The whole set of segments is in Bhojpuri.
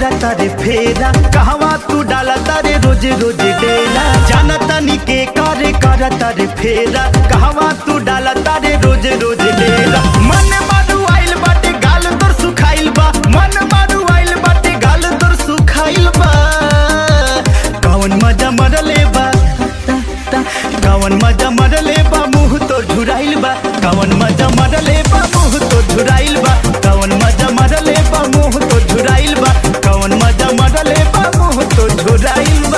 करा तारे फेरा कहवा तू डाला तारे रोज रोज डेरा जाना तनी के करे करा तारे फेरा कहवा तू डाला तारे रोज रोज डेरा मन मारू आइल बाटे गाल तोर सुखाइल बा मन मारू आइल बाटे गाल तोर सुखाइल बा कौन मजा मरले बा ता, ता, कौन मजा मरले बा मुंह तो झुराइल बा कौन मजा मरले बा मुंह तो झुराइल बा कौन मजा मरले बा मुंह तो झुराइल बा कौन मजा मरले बा मुंह तो झुराइल बा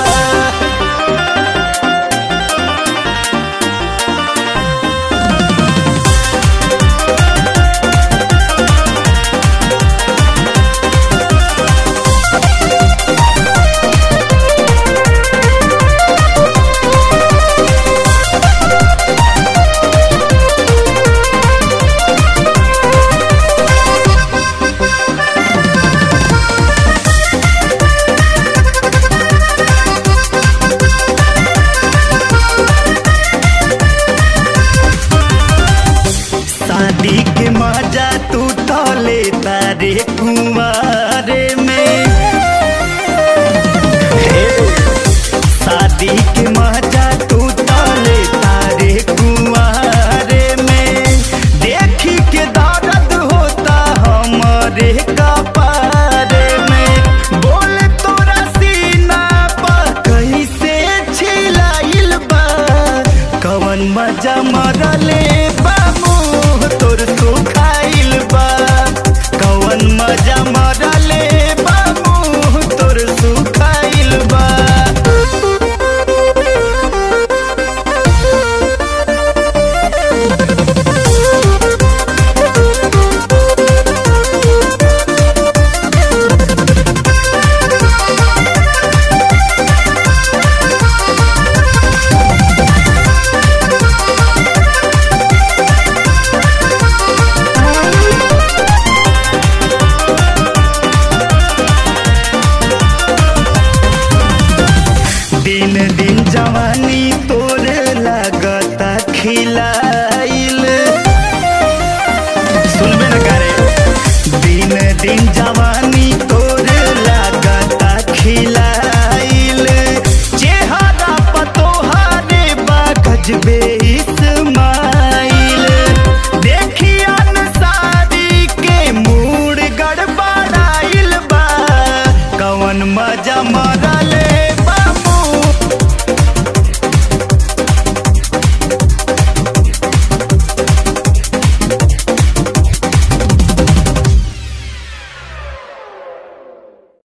शादी के मजा तू तो ले तारे कुंवारे में हे, शादी के मजा तू तो ले तारे कुंवारे में देखी के दर्द होता हमारे